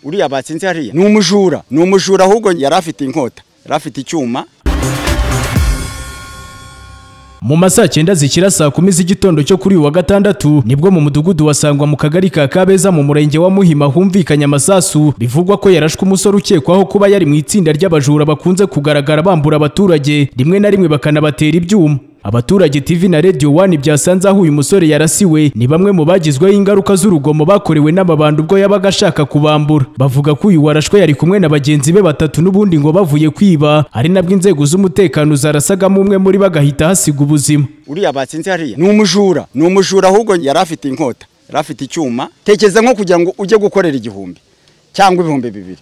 uriya batsinze hariya ni umujura ni umujura ahubwo yari afite inkota yari afite icyuma mu ma saa cyenda zikira saa kumi z'igitondo cyo kuri uyu wa gatandatu nibwo mu mudugudu wasangwa mu kagari ka kabeza mu murenge wa muhima humvikanye amasasu bivugwa ko yarashwe umusore ukekwaho kuba yari mu itsinda ry'abajura bakunze kugaragara bambura abaturage rimwe na rimwe bakanabatera ibyuma abaturage TV na Radio 1 byasanze aho uyu musore yarasiwe ni bamwe mu bagizweho ingaruka z'urugomo bakorewe n'amabandi ubwo yabaga ashaka kubambura bavuga ko uyu warashwe yari kumwe na bagenzi be batatu n'ubundi ngo bavuye kwiba ari nabwo inzego z'umutekano zarasagamo umwe muri bagahita hasiga ubuzima uriya batsinze hariya ni umujura ni umujura ahubwo yari afite inkota yari afite icyuma tekereza nko kugira ngo ujye gukorera igihumbi cyangwa ibihumbi bibiri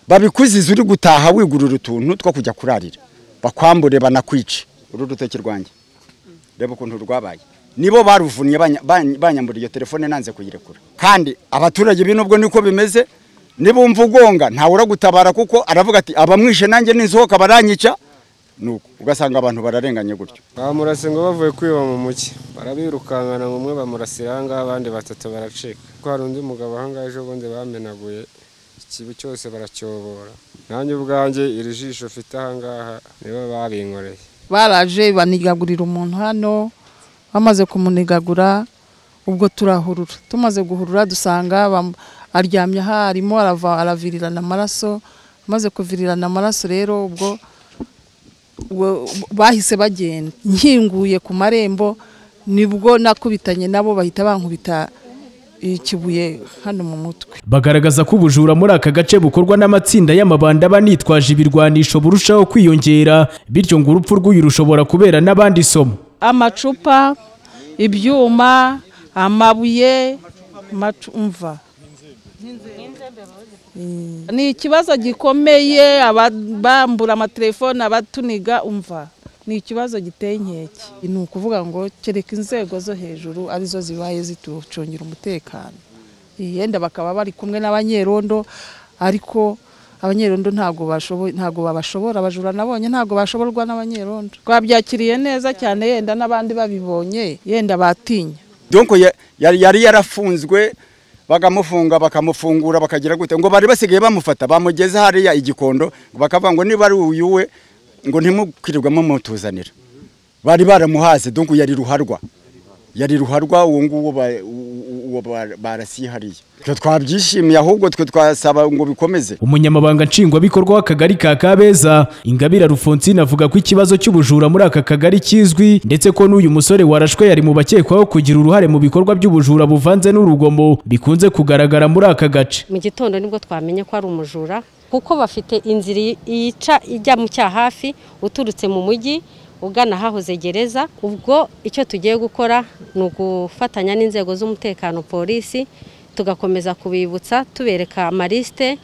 babikuzize uri gutaha wigurira utuntu two kujya kurarira bakwambure banakwice uru rutoki rwanjye reba ukuntu rwabaye nibo baruvunnye banyambura iyo telefone nanze kuyirekura kandi abaturage bino ubwo niko bimeze nibumva ugonga ntawe uragutabara kuko aravuga ati abamwishe nanjye ninsohoka baranyica nuko ugasanga abantu bararenganye gutyo bamurase ngo bavuye kwiba mu mujyi barabirukankana umwe bamurasira aha ngaha abandi batatu baracika kuko hari undi mugabo aha ngaha ejo bundi bamenaguye ikibi cyose baracyobora nanjye ubwanjye iri jisho ufite aha ngaha nibo babinkoreye baraje banigagurira umuntu hano bamaze kumunigagura ubwo turahurura tumaze guhurura dusanga aryamye aha arimo aravirirana amaraso amaze kuvirirana amaraso rero ubwo bahise bagenda nkinguye ku marembo nibwo nakubitanye nabo bahita bankubita ikibuye hano mu mutwe bagaragaza ko ubujura muri aka gace bukorwa n'amatsinda y'amabanda banitwaje ibirwanisho burushaho kwiyongera bityo ngo urupfu rw'uyu rushobora kubera n'abandi somo amacupa ibyuma amabuye mva ni ikibazo gikomeye abambura amatelefone abatuniga umva ni ikibazo giteye inkeke ni ukuvuga ngo kereka inzego zo hejuru arizo zibaye zitucungira umutekano yenda bakaba bari kumwe n'abanyerondo ariko abanyerondo ntabwo ntabwo babashobora abajura nabonye ntabwo bashoborwa n'abanyerondo twabyakiriye neza cyane yenda n'abandi babibonye yenda batinya donko yari yarafunzwe bagamufunga bakamufungura bakagira gute ngo bari basigaye bamufata bamugeze hariya igikondo bakavuga ngo niba ari uyu we ngo ntimukirirwemo mutuzanira bari baramuhaze donko yari ruharwa yari ruharwa uwo nguwo barasihariye twabyishimiye ahubwo twe twasaba ngo bikomeze umunyamabanga nshingwabikorwa w'akagari ka kabeza ingabire rufonsine avuga ko ikibazo cy'ubujura muri aka kagari kizwi ndetse ko n'uyu musore warashwe yari mu bakekwaho kugira uruhare mu bikorwa by'ubujura buvanze n'urugomo bikunze kugaragara muri aka gace mu gitondo nibwo twamenye ko ari umujura kuko bafite inzira yica ijya mu cya hafi uturutse mu mujyi ugana ahahoze gereza ubwo icyo tugiye gukora ni ugufatanya n'inzego z'umutekano polisi tugakomeza kubibutsa tubereka amarisite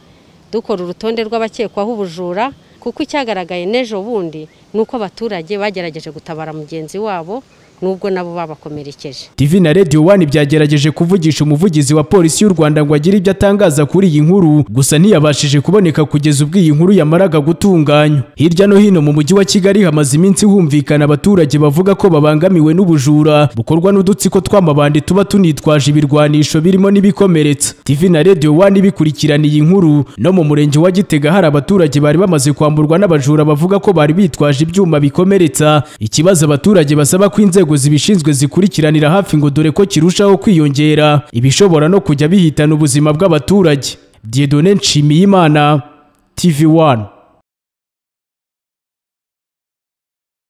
dukora urutonde rw'abakekwaho ubujura kuko icyagaragaye n'ejo bundi ni uko abaturage bagerageje gutabara mugenzi wabo nubwo nabo babakomerekeje TV na Radio 1 byagerageje kuvugisha umuvugizi wa polisi y'u Rwanda ngo agire ibyo atangaza kuri iyi nkuru gusa ntiyabashije kuboneka kugeza ubwo iyi nkuru yamaraga gutunganywa hirya no hino mu mujyi wa Kigali hamaze iminsi humvikana abaturage bavuga ko babangamiwe n'ubujura bukorwa n'udutsiko tw'amabandi tuba tunitwaje ibirwanisho birimo n'ibikomeretsa TV na Radio 1 bikurikirana iyi nkuru no mu murenge wa Gitega hari abaturage bari bamaze kwamburwa n'abajura bavuga ko bari bitwaje ibyuma bikomeretsa ikibazo abaturage basaba ko inzego inzego zibishinzwe zikurikiranira hafi ngo dore ko kirushaho kwiyongera ibishobora no kujya bihitana ubuzima bw'abaturage Diedone Nshimiyimana TV1